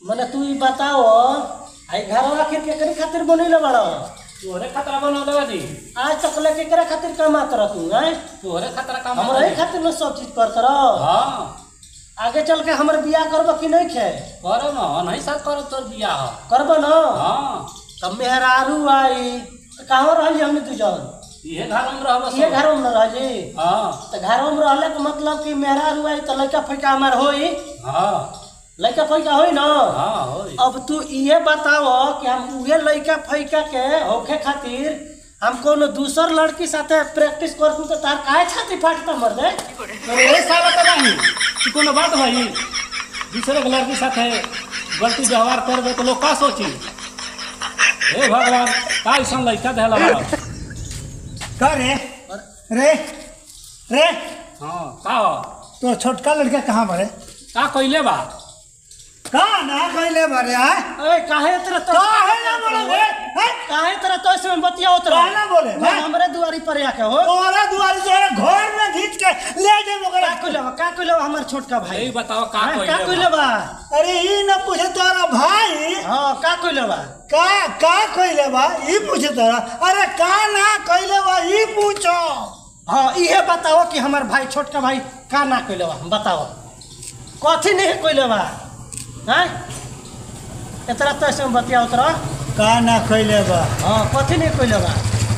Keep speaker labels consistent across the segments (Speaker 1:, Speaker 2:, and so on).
Speaker 1: मने तू ई बताओ आई घर आखिर केकरे खातिर बनैले बड़ा
Speaker 2: तोहरे खतरा बनौले बानी
Speaker 1: आज तक ले केकरे खातिर कमात रह तू हैं
Speaker 2: तोहरे खतरा काम
Speaker 1: हमरा ही खातिर न सब चीज करत रह
Speaker 2: हाँ
Speaker 1: आगे चल के हमर बियाह करब कि नहीं खे
Speaker 2: करो न नहीं साथ करो तोर बियाह
Speaker 1: करब न
Speaker 2: हाँ
Speaker 1: तब मेहरारू आई त कहाँ रहली हमने तू जौन
Speaker 2: इहे घर में रहबो
Speaker 1: ये घरों में रहली
Speaker 2: हाँ
Speaker 1: त घरों में रहले के मतलब कि मेहरारू आई त लइका फइका हमार होई
Speaker 2: हाँ
Speaker 1: लइका फइका होई न
Speaker 2: हाँ होई
Speaker 1: अब तू ये बताओ कि हम उहे लइका फइका के होखे खातिर हम कोनो दूसर लड़की साथे प्रैक्टिस करतू तो तार काहे छाती फाटता मर दे
Speaker 2: तोरे ए साला तो नहीं कि कोनो बात भाई दूसरे के लड़की साथे गलती व्यवहार करबे तो लोग का सोची हे भगवान का ऐसा लड़का देला बा
Speaker 3: का रे रे रे
Speaker 2: हाँ का हो?
Speaker 3: तो छोटका लड़का कहाँ बड़े
Speaker 2: का कइले बा
Speaker 3: का ना कहले बड़े आय
Speaker 1: ए काहे तेरा तो
Speaker 3: काहे ना बोले बे? हैं?
Speaker 1: काहे तेरा तो ऐसे में बतिया उतर
Speaker 3: काहे ना बोले? हैं?
Speaker 1: हमरे दुआरी पर आके हो
Speaker 3: तोरा दुआरी तोरा घर में घींच के ले जे
Speaker 1: का
Speaker 3: ओकरा
Speaker 1: कइले बा का कइले बा हमर छोटका भाई
Speaker 2: यही बताओ का
Speaker 1: हैं, का
Speaker 2: कइले
Speaker 1: कइले
Speaker 2: बा
Speaker 1: बा
Speaker 3: अरे ई न पूछे तोरा भाई
Speaker 1: हां का कइले बा
Speaker 3: का का कहले बा ई पूछे तोरा अरे का ना कहले बा ई पूछो
Speaker 1: हां इहे बताओ कि हमर भाई छोटका भाई का ना कइले बा बताओ कथी नहीं कइले बा हैं एतरा तो ऐसे में बतिया उतर
Speaker 3: का ना कहले बा
Speaker 1: हाँ कथी नहीं कइले बा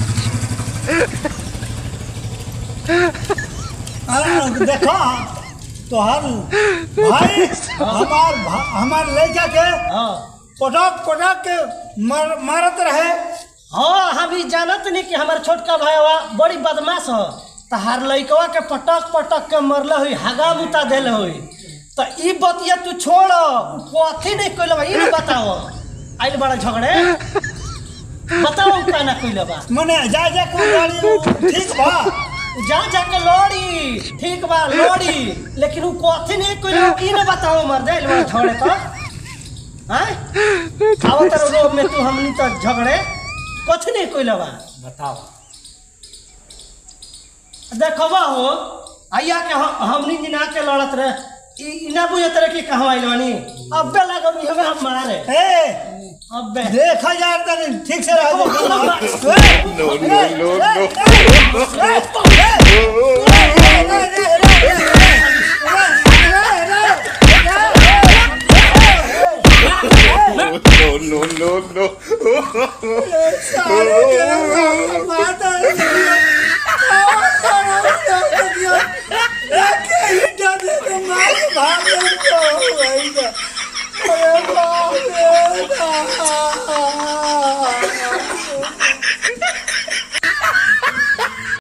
Speaker 3: अरे देखो तोहर भाई हमार भा- हमार लड़का के
Speaker 1: हाँ
Speaker 3: पटक पटक के मार, मारत रहे
Speaker 1: हाँ हम ई जानत नहीं कि हमार छोटका भाईवा बड़ी बदमाश हो तहार लइकवा के पटक पटक के मरले हुई हगा मुता देले हुई तो ई बतिया तू छोड़ उ कथी नहीं कइले बा ई ना बताओ आइल बड़ा झगड़े बताओ उ का ना कइले बा
Speaker 3: मने जा जा को गाड़ी ठीक बा
Speaker 1: जा जाके लड़ी ठीक बा लड़ी लेकिन उ कथी नहीं कइले बा ई ना बताओ मर दे आइल बड़ा झगड़े तो हैं आओ तर रोग में तू हमनी तो झगड़े कथी नहीं कइले बा
Speaker 2: बताओ
Speaker 1: देखबा हो आइया के हम- हमनी जिना के लड़त रहे ई ई ना बुझत रहे कि कहवा आइल बानी अबे लागल ई हमें हम मारे
Speaker 3: ए
Speaker 1: अबे
Speaker 3: देखा जा तनी ठीक से रह
Speaker 1: No,
Speaker 3: no, no, no.